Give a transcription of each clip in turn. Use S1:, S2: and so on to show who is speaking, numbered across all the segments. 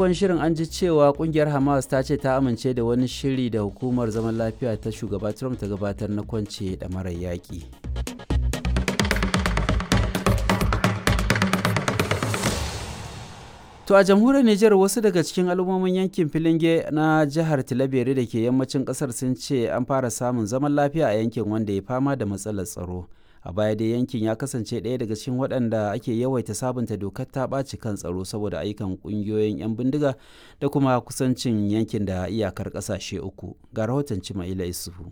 S1: farkon shirin an ji cewa kungiyar Hamas ta ce ta amince da wani shiri da hukumar zaman lafiya ta shugaba Trump ta gabatar na kwance da marar yaƙi. To a jamhuriyar Nijar wasu daga cikin al'ummomin yankin Filinge na jihar Tilabere da ke yammacin kasar sun ce an fara samun zaman lafiya a yankin wanda ya fama da matsalar tsaro. A baya dai yankin ya kasance ɗaya daga cikin waɗanda ake yawaita sabunta dokar ta ɓaci kan tsaro saboda ayyukan ƙungiyoyin 'yan bindiga da kuma kusancin yankin da iyakar ƙasashe uku. Ga rahoton Cima'ila Isufu.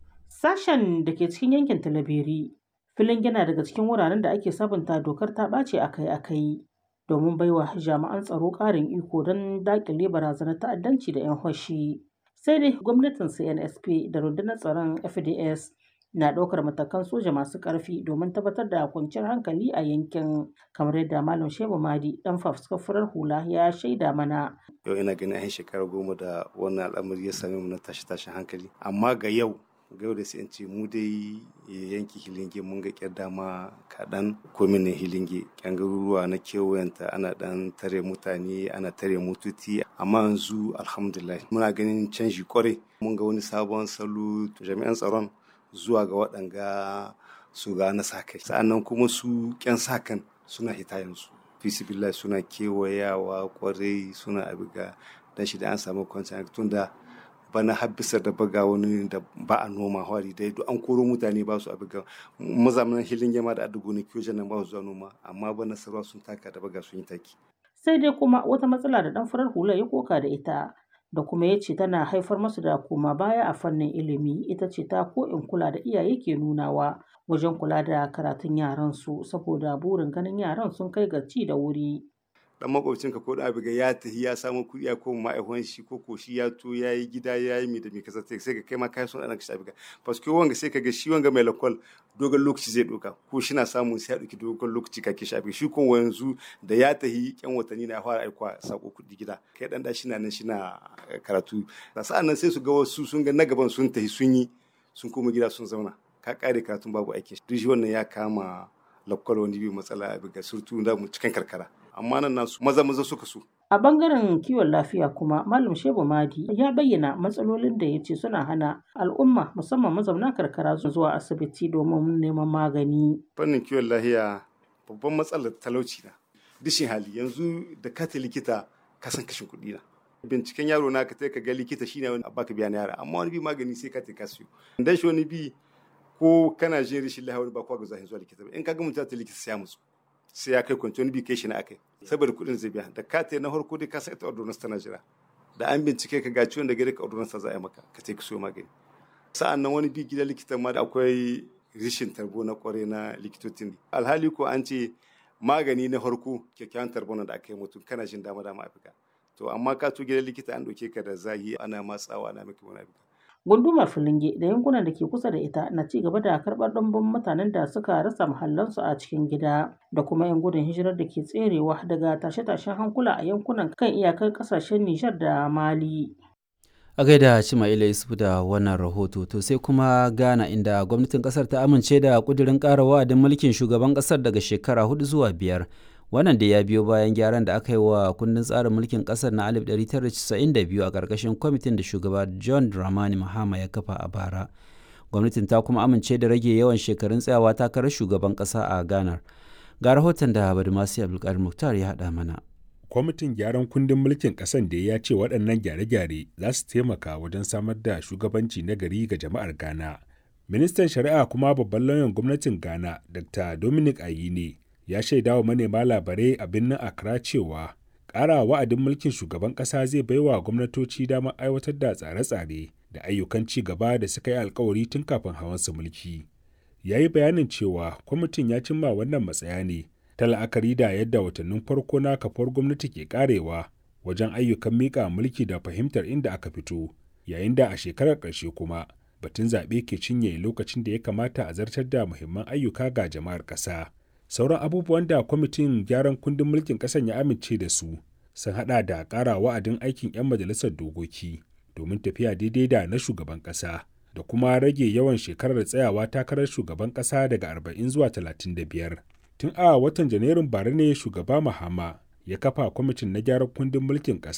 S2: Sashen da ke cikin yankin Talabiri, Filinge na daga cikin wuraren da ake sabunta dokar ta ɓaci akai-akai. domin baiwa jami'an tsaro ƙarin iko don daƙile barazanar ta'addanci da 'yan hoshi. Sai dai gwamnatin CNSP da rundunar tsaron FDS na ɗaukar matakan soja masu ƙarfi domin tabbatar da kwanciyar hankali a yankin kamar yadda Malam Shehu Madi ɗan fafuskar hula ya shaida mana.
S3: Yau ina ganin an shekara goma da wannan al'amari ya same mu na tashi-tashin hankali. Amma ga yau ga yau da sai in ce mu dai yanki hilinge mun ga kyar dama kaɗan kominin hilinge kyan garuruwa na kewayenta ana ɗan tare mutane ana tare mututi amma yanzu alhamdulillah muna ganin canji kwarai mun ga wani sabon salo jami'an tsaron zuwa ga waɗanga su ga na sa kai sa'annan kuma su kyan sa kan suna hita yanzu fisibillah suna kewayawa kwarai suna abiga dan shi da an samu kwanciyar tunda bana habbisa da baga wani da ba a noma hwari dai duk an koro mutane ba su a baga mazamanin hilin yama da adugo ne kiyo nan ba su zuwa noma amma bana sarwa sun taka da baga sun yi taki
S2: sai dai kuma wata matsala da dan farar hula ya koka da ita da kuma ya ce tana haifar masu da koma baya a fannin ilimi ita ce ta ko in kula da iyaye ke nunawa wajen kula da karatun yaran su saboda burin ganin yaran sun kai ga ci da wuri
S3: dan makwabcinka ko da abiga ya tafi ya samu kuɗi ya koma ma'aikon shi ko ko shi ya to ya yi gida ya yi mi da mi kasa sai ka kai ma kai son ɗan ka abiga paske wanga sai ka ga shi wanga mai lakwal dogon lokaci zai ɗauka ko shi na samun sai ya ɗauki dogon lokaci ka ke shi abiga shi ko yanzu da ya tafi yan watanni na fara aikwa sako kuɗi gida kai dan da shi na nan shi na karatu da sa'an nan sai su ga wasu sun ga na gaban sun tafi sun yi sun koma gida sun zauna ka kare karatun babu aikin duk shi wannan ya kama lakwal wani bi matsala abiga surtu da mu cikin karkara amma nan nasu maza maza suka so.
S2: A bangaren kiwon lafiya kuma Malam Shehu Madi ya bayyana matsalolin da ya ce suna hana al'umma musamman mazauna karkara zuwa asibiti domin neman magani.
S3: Fannin kiwon lafiya babban matsalar talauci na. Dishin hali yanzu da kata likita ka san kashin kuɗi na. Binciken yaro na ka ka ga likita shine wani baka biya na yara amma wani bi magani sai ka ka siyo. Dan shi wani bi ko kana jin rashin lafiya wani ba kwa ga zahin zuwa likita ba in ka ga mutum ta likita sai ya musu. sai ya kai kwanci wani bi kai shi na akai saboda kuɗin zai biya da ka na farko dai ka sa ita ordonance tana jira da an bincike ka ga ciwon da gare ka ordonance za a yi maka ka ce ka so magani sa'an nan wani bi gidan likitan ma da akwai rishin tarbo na kware na likitocin alhali ko an ce magani na farko kyakkyawan tarbo da aka yi mutum kana jin dama dama afirka to amma ka to gidan likita an ɗauke ka da zahi ana matsawa ana maka wani afirka
S2: gundumar filinge da yankunan da ke kusa da ita na ci gaba da karɓar ɗumbin mutanen da suka rasa mahallansu a cikin gida da kuma 'yan gudun hijirar da ke tserewa daga tashe-tashen hankula a yankunan kan iyakar ƙasashen nijar da mali
S1: a gaida Cima'ila Yusuf da wannan rahoto to sai kuma Ghana inda gwamnatin kasar ta amince da kudirin ƙara wa'adin mulkin shugaban kasar daga shekara hudu zuwa biyar wannan da ya biyo bayan gyaran da aka yi wa kundin tsarin mulkin kasar na 1992 a ƙarƙashin kwamitin da shugaba john dramani mahama ya kafa a bara gwamnatin ta kuma amince da rage yawan shekarun tsayawa takarar shugaban ƙasa a ghana ga rahoton da badumasi abdulkadir muktar ya haɗa mana
S4: kwamitin gyaran kundin mulkin ƙasan da ya ce waɗannan gyare-gyare za su taimaka wajen samar da shugabanci na gari ga jama'ar ghana ministan shari'a kuma babban lauyan gwamnatin ghana dr dominic ayine ya shaida wa manema labarai a birnin Accra cewa ƙara wa'adin mulkin shugaban ƙasa zai baiwa gwamnatoci damar aiwatar da tsare-tsare da ayyukan ci gaba da suka yi alkawari tun kafin hawansu mulki. Ya yi bayanin cewa kwamitin ya cimma wannan matsaya ne ta la'akari da yadda watannin farko na kafar gwamnati ke karewa wajen ayyukan miƙa mulki da fahimtar inda aka fito, yayin da a shekarar ƙarshe kuma batun zaɓe ke cinye lokacin da ya kamata a zartar da muhimman ayyuka ga jama'ar ƙasa. sauran abubuwan da kwamitin gyaran kundin mulkin ƙasar ya amince da su sun hada da ƙara wa'adin aikin 'yan majalisar dokoki domin tafiya daidai da na shugaban ƙasa da kuma rage yawan shekarar tsayawa takarar shugaban ƙasa daga 40 zuwa 35 tun a watan janairun bara ne shugaba mahama ya kafa kwamitin na gyaran kundin mulkin ƙasa